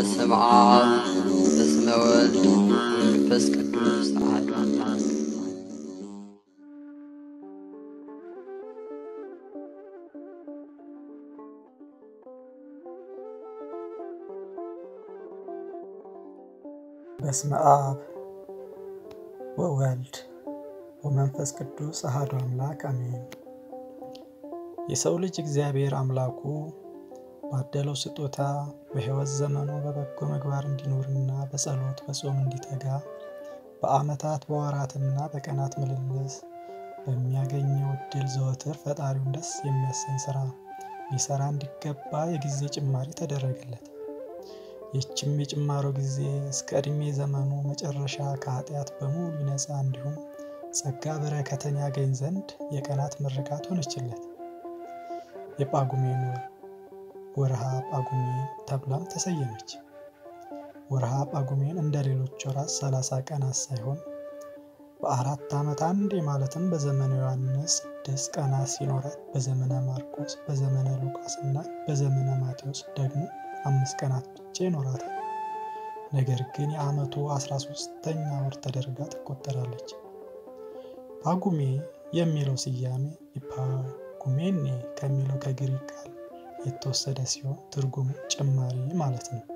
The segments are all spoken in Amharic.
በስመ አብ በስመ ወልድ መንፈስ ቅዱስ አሐዱ አምላክ በስመ አብ ወወልድ ወመንፈስ ቅዱስ አሐዱ አምላክ አሜን። የሰው ልጅ እግዚአብሔር አምላኩ ባደለው ስጦታ በሕይወት ዘመኑ በበጎ ምግባር እንዲኖርና በጸሎት በጾም እንዲተጋ በዓመታት በወራትና በቀናት ምልልስ በሚያገኘው ዕድል ዘወትር ፈጣሪውን ደስ የሚያሰኝ ሥራ ሊሠራ እንዲገባ የጊዜ ጭማሪ ተደረገለት። ይህችም የጭማሮ ጊዜ እስከ ዕድሜ ዘመኑ መጨረሻ ከኃጢአት በሙሉ ይነጻ እንዲሁም ጸጋ በረከትን ያገኝ ዘንድ የቀናት ምርቃት ሆነችለት። የጳጉሜን ወር ወርሃ ጳጉሜን ተብላም ተሰየመች። ወርሃ ጳጉሜን እንደ ሌሎች ወራት ሰላሳ ቀናት ሳይሆን በአራት ዓመት አንዴ ማለትም በዘመነ ዮሐንስ ስድስት ቀናት ሲኖራት በዘመነ ማርቆስ፣ በዘመነ ሉቃስ እና በዘመነ ማቴዎስ ደግሞ አምስት ቀናት ብቻ ይኖራታል። ነገር ግን የዓመቱ አስራ ሦስተኛ ወር ተደርጋ ትቆጠራለች። ጳጉሜ የሚለው ስያሜ ኢፓጉሜኔ ከሚለው ከግሪክ ቃል የተወሰደ ሲሆን ትርጉሙ ጭማሪ ማለት ነው።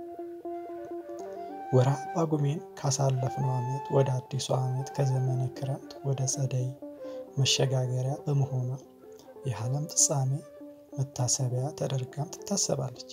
ወርሃ ጳጉሜን ካሳለፍነው ዓመት ወደ አዲሱ ዓመት ከዘመነ ክረምት ወደ ጸደይ መሸጋገሪያ በመሆኗ የዓለም ፍጻሜ መታሰቢያ ተደርጋም ትታሰባለች።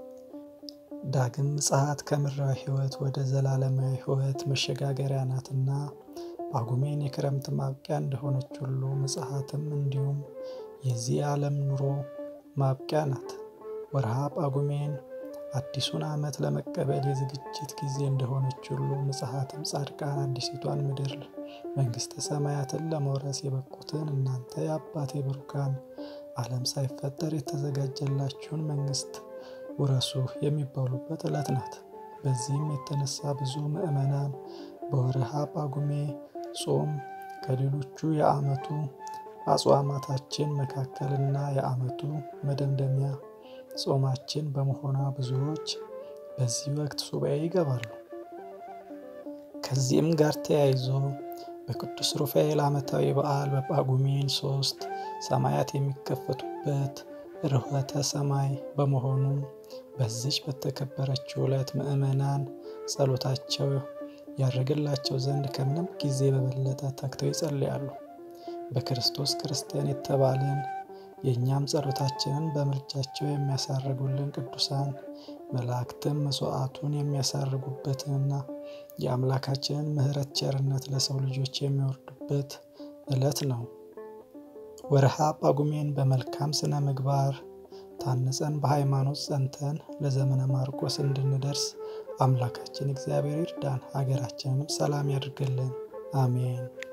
ዳግም ምጽአት ከምድራዊ ሕይወት ወደ ዘላለማዊ ሕይወት መሸጋገሪያ ናትና ጳጉሜን የክረምት ማብቂያ እንደሆነች ሁሉ ምጽአትም እንዲሁም የዚህ ዓለም ኑሮ ማብቂያ ናት። ወርሃ ጳጉሜን አዲሱን ዓመት ለመቀበል የዝግጅት ጊዜ እንደሆነች ሁሉ ምጽአትም ጻድቃን አዲሲቷን ምድር መንግሥተ ሰማያትን ለመውረስ የበቁትን እናንተ የአባቴ ብሩካን ዓለም ሳይፈጠር የተዘጋጀላችሁን መንግሥት ውረሱ የሚባሉበት ዕለት ናት። በዚህም የተነሳ ብዙ ምዕመናን በወርሃ ጳጉሜ ጾም ከሌሎቹ የዓመቱ አጽዋማታችን መካከልና የዓመቱ መደምደሚያ ጾማችን በመሆኗ ብዙዎች በዚህ ወቅት ሱባኤ ይገባሉ። ከዚህም ጋር ተያይዞ በቅዱስ ሩፋኤል ዓመታዊ በዓል በጳጉሜን ሶስት ሰማያት የሚከፈቱበት ርኅወተ ሰማይ በመሆኑ በዚች በተከበረችው ዕለት ምዕመናን ጸሎታቸው ያደርግላቸው ዘንድ ከምንም ጊዜ በበለጠ ተግተው ይጸልያሉ። በክርስቶስ ክርስቲያን የተባልን የእኛም ጸሎታችንን በምልጃቸው የሚያሳርጉልን ቅዱሳን መላእክትም መስዋዕቱን የሚያሳርጉበትንና የአምላካችንን ምሕረት ቸርነት ለሰው ልጆች የሚወርዱበት ዕለት ነው። ወርሃ ጳጉሜን በመልካም ስነ ምግባር ታንጸን በሃይማኖት ጸንተን ለዘመነ ማርቆስ እንድንደርስ አምላካችን እግዚአብሔር ይርዳን፣ ሀገራችንንም ሰላም ያድርግልን። አሜን።